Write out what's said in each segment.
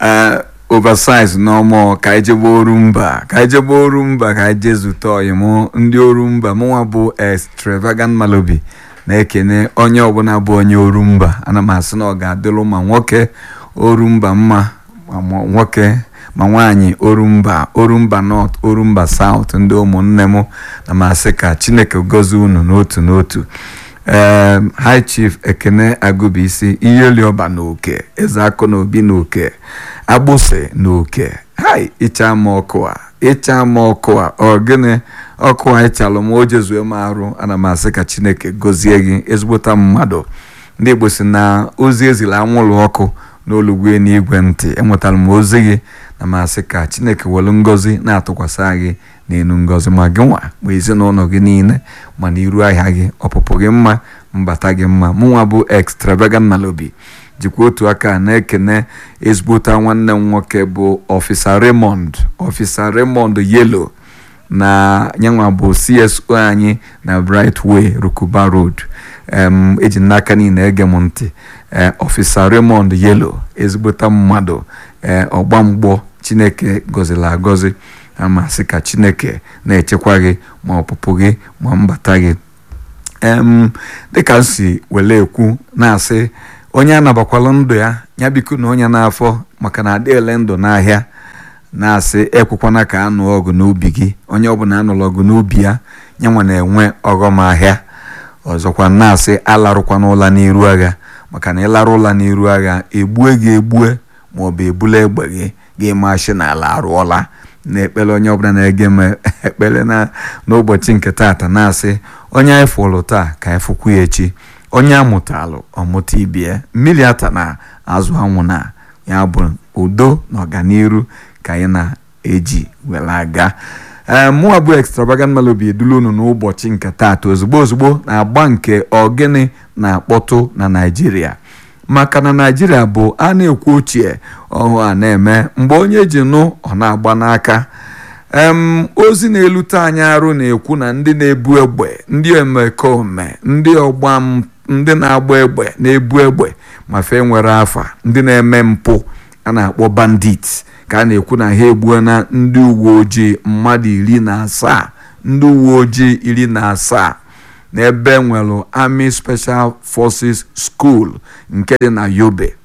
ee oversize n'ọmụ ka anyị jebe orumba ka anyị jebe orumba ka anyị jee zute ọyị mụ ndị orumba mụnwa bụ extravagant malobi na-ekene onye ọbụla bụ onye orumba ana m asị na ọ ga-adịlụ ma nwoke orumba mma ma nwoke ma nwaanyị orumba orumba north orumba south ndị ụmụnne m na masị ka chineke gozie unu n'otu n'otu ee high chief ekene agụbisi iheoliọba na oke eze akụ na obi na oke agbụsị na oke hai ịcha m ọkụ a ịcha m ọkụ a ọ gịnị ọkụ a ịchalụ m o jezue m arụ ana m asị ka chineke gozie gị ezigbota mmadụ ndị igbo si na ozi ezila anwụrụ ọkụ n'olugwe n'igwe ntị enwetara m ozi gị na masị ka chineke welu ngozi na-atụkwasị gị n'elu ngozi ma gị nwa ma ezinụlọ gị niile ma na iru ahịa gị ọpụpụ gị mma mbata gị mma mụnwa bụ extravagant malobi jikwa otu aka na-ekene ezigbota nwanne m nwoke bụ ọfisa Raymond ọfisa Raymond yelo na nyanwa bụ CSO anyị na Brightway Rukuba Road eji n'aka niile ege m ntị ọfisa Raymond yelo ezigbota mmadụ ee ọgbamgbọ chineke gọziri agọzi amasị ka chineke na-echekwa gị ma ọpụpụ gị ma mbata gị em dịka m si wele ekwu na-asị onye anabakwala ndụ ya ya biko na onye n'afọ maka na adịele ndụ n'ahịa na-asị ekwekwana ka anụ ọgụ n'ubi gị onye ọbụla anụrụ ọgụ n'ubi ya nyanwa na-enwe ọghọm ahịa ọzọkwa na-asị alarụkwana ụla n'iru agha maka na ịlarụ ụla n'iru agha egbue gị egbue maọbụ ebula egbe gị gị mashi n'ala arụọla na-ekpere onye ọbụla na-ege m ekpere n'ụbọchị nke taata na-asị onye anyị fụrụ taa ka anyị fụkwu ya echi onye amụtalụ ọmụta ibie mmiri ata na azụ anwụ na ya bụ udo na ọganiru ka anyị na-eji were aga ee mụnwa bụ extravagant melody edulu unu n'ụbọchị nke taata ozugbo ozugbo na-agba nke ogene na-akpọtụ na naijiria maka na naijiria bụ a na-ekwu ochie ọhụụ a na-eme mgbe onye ji nụ ọ na-agba n'aka em ozi na-elute anyị arụ na-ekwu na ndị na-ebu egbe ndị omekome ndị ọgba ndị na-agba egbe na-ebu egbe ma fe nwere afa ndị na-eme mpụ a na-akpọ bandit ka a na-ekwu na ha egbuo na ndị uwe ojii mmadụ iri na asaa ndị uwe ojii iri na asaa n'ebe nwere Army Special Forces School nke dị na Yobe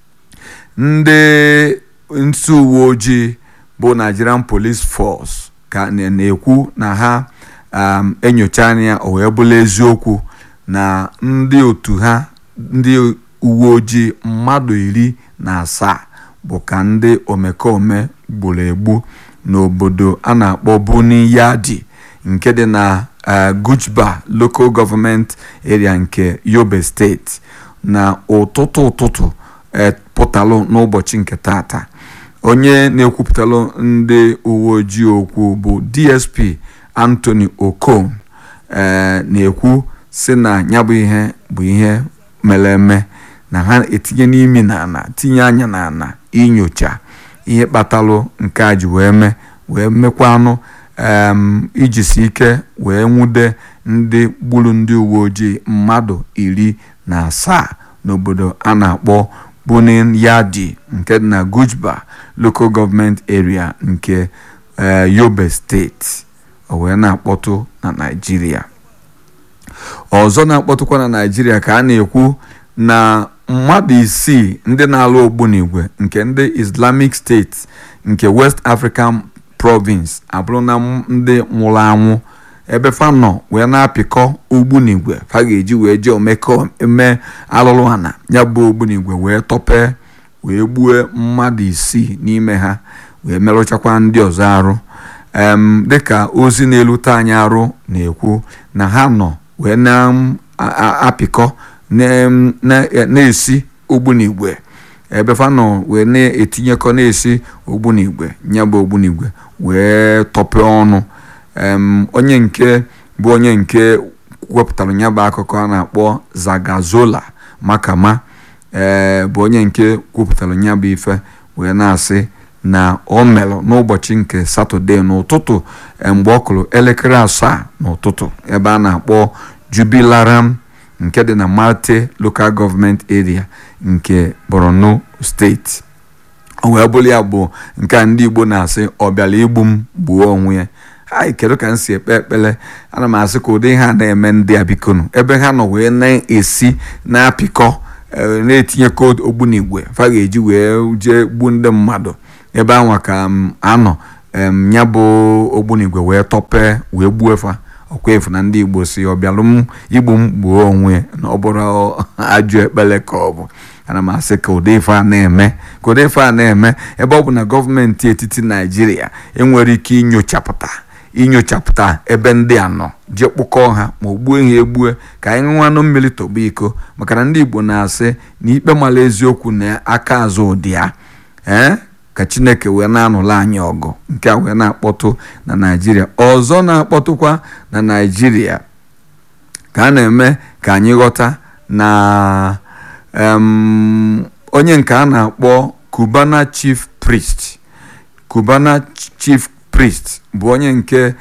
ndị nsi uwe ojii bụ Nigerian Police Force ka na-ekwu na ha enyocha anya o wee bụla eziokwu na ndị otu ha ndị uwe ojii mmadụ iri na asaa bụ ka ndị omekome gburu egbu n'obodo a na-akpọ Buni Yadi nke dị na Gujba Local Government Area nke Yobe State na ụtụtụ ụtụtụ pụtalụ n'ụbọchị nke tata onye na-ekwupụtalụ ndị uwe ojii okwu bụ DSP Anthony Okon na-ekwu si na ya bụ ihe bụ ihe mere eme na ha etinye n'imi n'ana tinye anya n'ana inyocha ihe kpatalụ nke a ji wee mee wee mekwanụ ijisi ike wee nwude ndị gburu ndị uwe ojii mmadụ iri na asaa n'obodo a na-akpọ Bunin Yadi nke dị na Gujba Local Government Area nke Yobe State o wee na-akpọtụ na Naịjirịa ọzọ na-akpọtụkwa na Naịjirịa ka a na-ekwu na mmadụ isii ndị na-alụ ogbunigwe nke ndị Islamic State nke West African Province abụrụ na ndị nwụrụ anwụ ebe fa nọ wee na-apịkọ ogbunigwe fa ga-eji wee jee omekọ eme alụlụ ha na ya bụ ogbunigwe wee tọpee wee gbue mmadụ isii n'ime ha wee merụchakwa ndị ọzọ arụ em dịka ozi na-elute anyị arụ na-ekwu na ha nọ wee na-apịkọ na-esi ogbunigwe ebe fa nọ wee na-etinyekọ na-esi ogbunigwe ya bụ ogbunigwe wee tọpee ọnụ onye nke bụ onye nke wepụtara ya bụ akụkọ a na-akpọ Zagazola Makama ee bụ onye nke kwupụtara ya bụ ife wee na-asị na o melụ n'ụbọchị nke satọde n'ụtụtụ mgbe ọ kụrụ elekere asaa n'ụtụtụ ebe a na-akpọ Jubilaram nke dị na Marte Local Government Area nke Borno steeti o wee bụrụ ya bụ nke a ndị igbo na-asị ọ bịara igbu m gbuo onwe ya anyị kedu ka m si ekpe ekpere ana m asị ka ụdị ha na-eme ndị a bikonu ebe ha nọ wee na-esi na-apịkọ na-etinyekọ ogbunigwe fa ga-eji wee jee gbuo ndị mmadụ ebe anwa ka m anọ ya bụ ogbunigwe wee tọpee wee gbuo fa ọkwa efu na ndị igbo si ọ bịalụ m igbu m gbuo onwe na ọ bụrụ ajọ ekpere ka ọ bụ ana m asị ka ụdị ife a na-eme ka ụdị ife a na-eme ebe ọ bụ na gọọmenti etiti naijiria enwere ike inyochapụta inyochapụta ebe ndị a nọ jee kpụkọọ ha ma o gbuo ha egbue ka anyị ṅụanụ mmiri tọgba iko maka na ndị igbo na-asị na ikpe mara eziokwu na aka azụ ụdị ya ee ka chineke wee na-anụla anyị ọgụ nke a wee na-akpọtụ na naijiria ọzọ na-akpọtụkwa na naijiria ka a na-eme ka anyị ghọta na onye nke a na-akpọ Cubana chief priest Cubana chief priest bụ onye nke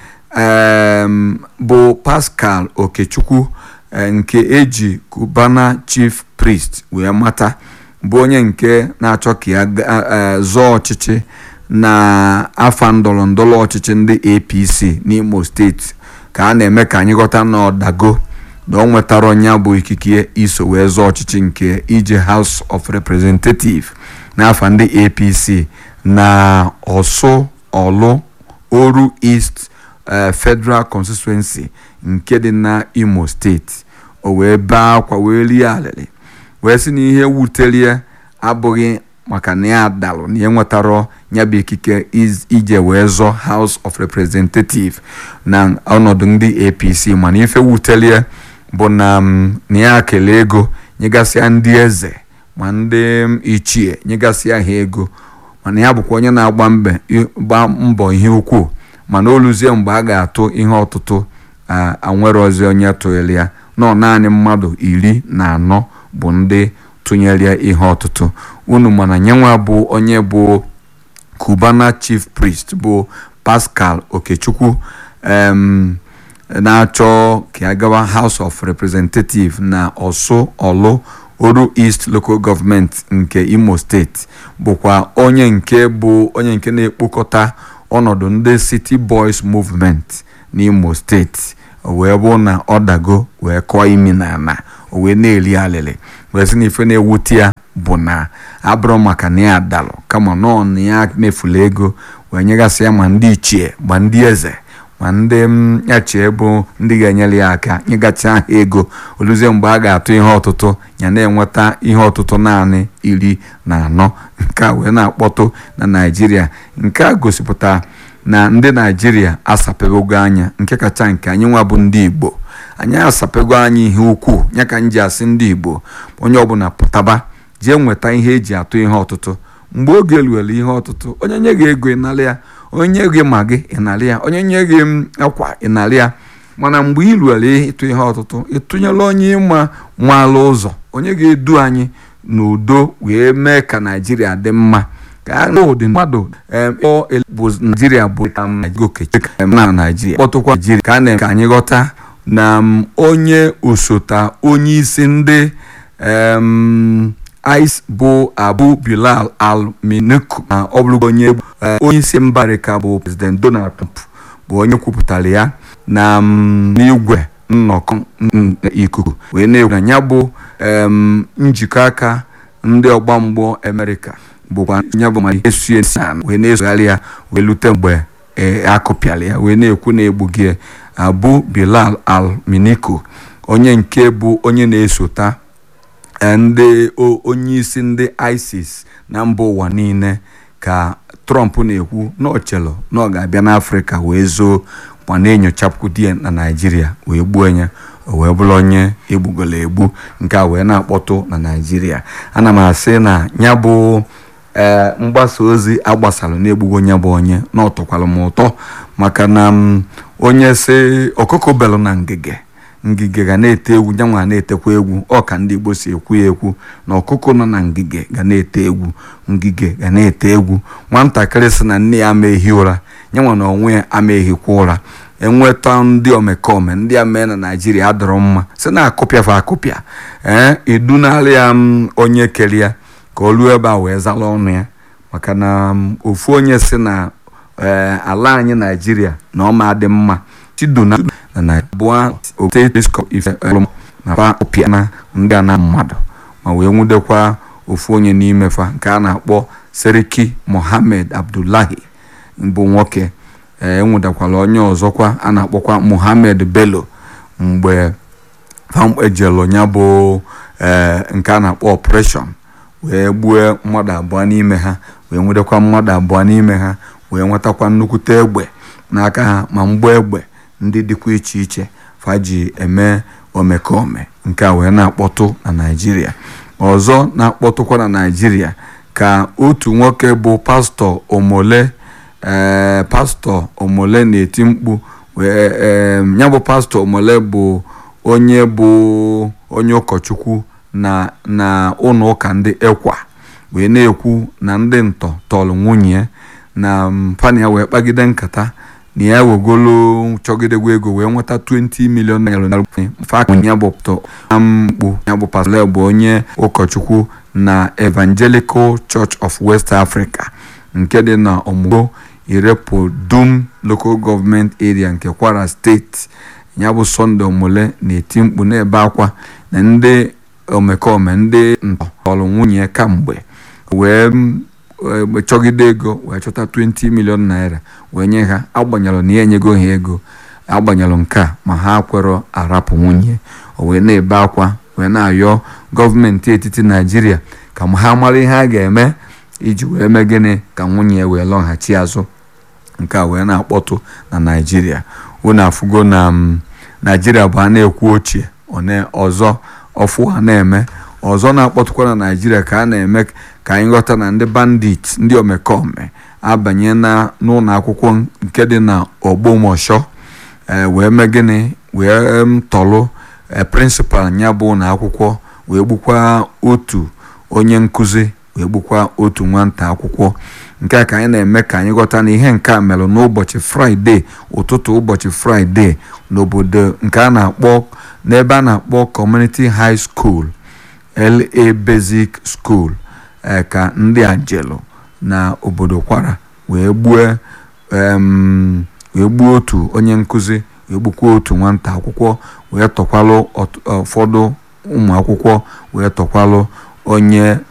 bụ Pascal Okechukwu nke eji Cubana chief priest wee mata bụ onye nke na-achọ ka ya zọọ ọchịchị na afa ndọrọ ndọrọ ọchịchị ndị APC n'Imo steeti ka a na-eme ka anyị ghọta na ọdago na ọ nwetara onye bụ ikike iso wee zọọ ọchịchị nke ije House of Representative n'afa ndị APC na Ọsụ Ọlụ Oru East Federal Constituency nke dị na Imo steeti o wee bee akwa wee rie alịrị wee sị na ihe wutere ya abụghị maka na ya dalụ na ya nwetara ya bụ ikike ije wee zọọ House of Representative na ọnọdụ ndị APC mana ife wutere ya bụ na na ya kelee ego nyegasịa ndị eze ma ndị ichie nyegasịa ha ego mana ya bụkwa onye na-agba gba mbọ ihe ukwuu mana oluzie mgbe a ga-atụ ihe ọtụtụ anwere ozi onye tụnyere ya nọ naanị mmadụ iri na anọ bụ ndị tụnyere ya ihe ọtụtụ unu mana nyenwa bụ onye bụ Cubana chief priest bụ Pascal Okechukwu na-achọ ka ya gawa House of Representative na Ọsụ Ọlụ Oru East Local Government nke Imo steeti bụkwa onye nke bụ onye nke na-ekpokọta ọnọdụ ndị City Boys Movement n'Imo steeti o wee bụ na ọ dago wee kọọ imi na ana o wee na-eri alịlị wee sị na ife na-ewute ya bụ na abụrụ maka na ya dalụ kama nọọ na ya mefula ego wee nyegasị ya ma ndị ichie ma ndị eze ma ndị ya chee bụ ndị ga-enyere ya aka nyegacha ha ego oluzie mgbe a ga-atụ ihe ọtụtụ ya na-enweta ihe ọtụtụ naanị iri na anọ nke a wee na-akpọtụ na naijiria nke a gosipụta na ndị naijiria asapego anya nke kacha nke anyị nwa bụ ndị igbo anyị asapego anya ihe ukwuu ya ka m ji asị ndị igbo onye ọbụla pụtaba jee nweta ihe eji atụ ihe ọtụtụ mgbe oge luere ihe ọtụtụ onye nye gị ego ịnara ya onye gị ma gị ịnara ya onye nye gị akwa ịnara ya mana mgbe ị luere ịtụ ihe ọtụtụ ịtụnyela onye ịma maala ụzọ onye ga-edu anyị n'udo wee mee ka naijiria dị mma ka ụdị mmadụ bụ naijiria bụ na naijiria kpọtụkwa naijiria ka a na ka anyị ghọta na onye osote onye isi ndị ice bụ abu bilal al-miniku na ọ bụrụ onye onye isi mba Amerịka bụ president Donald Trump bụ onye kwupụtara ya na n'igwe nnọkọ ikuku wee na-ekwu na ya bụ njikọ aka ndị ọgba mgbọ Amerịka bụkwa ya bụ ma esu esi wee na-esogharị ya wee lute mgbe akụpịara ya wee na-ekwu na egbughị abu bilal al-miniku onye nke bụ onye na-esota ndị onye isi ndị isis na mba ụwa niile ka trump na-ekwu na ọchelo na ọ ga-abịa n'afrịka wee zoo ma na-enyochapụ di ya na naijiria wee gbuo ya o wee bụrụ onye egbugola egbu nke a wee na-akpọtụ na naijiria ana m asị na ya bụ ee mgbasa ozi agbasara na-egbugo ya bụ onye na ọtọkwara m ụtọ maka na onye si ọkụkọ belụ na ngige ngige ga na-ete egwu nyanwa na-etekwa egwu ọ ka ndị igbo si ekwu ya ekwu na ọkụkọ nọ na ngige ga na-ete egwu ngige ga na-ete egwu nwatakịrị si na nne ya ama ehi ụra nyanwa na onwe ya ama ehikwa ụra enweta ndị omekome ndị a mee na naijiria adọrọ mma si na akụpịafa akụpịa ee edunarị ya onye kere ya ka o ruo ebe a wee zala ọnụ ya maka na ofu onye si na ala anyị naijiria na ọma dị mma chidona na abụọ na ndị ana mmadụ ma wee nwudekwa ofu onye n'ime fa nke a na-akpọ seriki mohammed abdullahi bụ nwoke enwudakwala onye ọzọkwa a na-akpọkwa mohammed bello mgbe ejelu ya bụ nke a na-akpọ ọpreshọn wee gbuo mmadụ abụọ n'ime ha wee nwedekwa mmadụ abụọ n'ime ha wee nwetakwa nnukwute egbe n'aka ha ma mgbọ egbe ndị dịkwa iche iche faji eme omekome nke a wee na-akpọtụ na naijiria ọzọ na-akpọtụkwa na naijiria ka otu nwoke bụ pastọ omole ee pastọ omole na-eti mkpu wee ya bụ pastọ omole bụ onye bụ onye ụkọchukwu na na ụlọ ụka ndị ekwa wee na-ekwu na ndị ntọ tọrọ nwunye na mpani ya wee kpagide nkata na ya wegolo chọgidegwa ego wee nweta 20 million naira ya bụ mkpu ya bụ pastọ bụ onye ụkọchukwu na evangelical church of west africa nke dị na ọmụgo irepo dum local government area nke kwara steeti ya bụ sọnde omole na-eti mkpu na-ebe akwa na ndị omekome ndị ntọrọ nwunye kamgbe wee chọgide ego wee chọta 20 million naira wee nye ha agbanyelụ na ya enyego ha ego agbanyelụ nke a ma ha kwerọ arapụ nwunye o wee na-ebe akwa wee na-ayọ gọọmenti etiti naijiria ka ha mara ihe a ga-eme iji wee mee gịnị ka nwunye wee lọghachi azụ nke a wee na-akpọtụ na naijiria unu afụgo na naijiria bụ a na-ekwu ochie ọzọ ọfụ a na-eme ọzọ na-akpọtụkwa na naijiria ka a na-eme ka anyị ghọta na ndị bandit ndị omekome abanye na n'ụlọ akwụkwọ nke dị na ogbomọshọ wee mee gịnị wee tọlụ prịnsịpal ya bụ ụlọ akwụkwọ wee gbukwa otu onye nkụzi wee gbukwa otu nwata akwụkwọ nke a ka anyị na-eme ka anyị ghọta na ihe nke a merụ n'ụbọchị fraịde ụtụtụ ụbọchị fraịde n'obodo nke a na-akpọ n'ebe a na-akpọ community high school la basic school ka ndị ajelu na obodo kwara wee gbuo wee gbuo otu onye nkụzi wee gbukwa otu nwata akwụkwọ wee tọkwalụ ụfọdụ ụmụ akwụkwọ wee tọkwalụ onye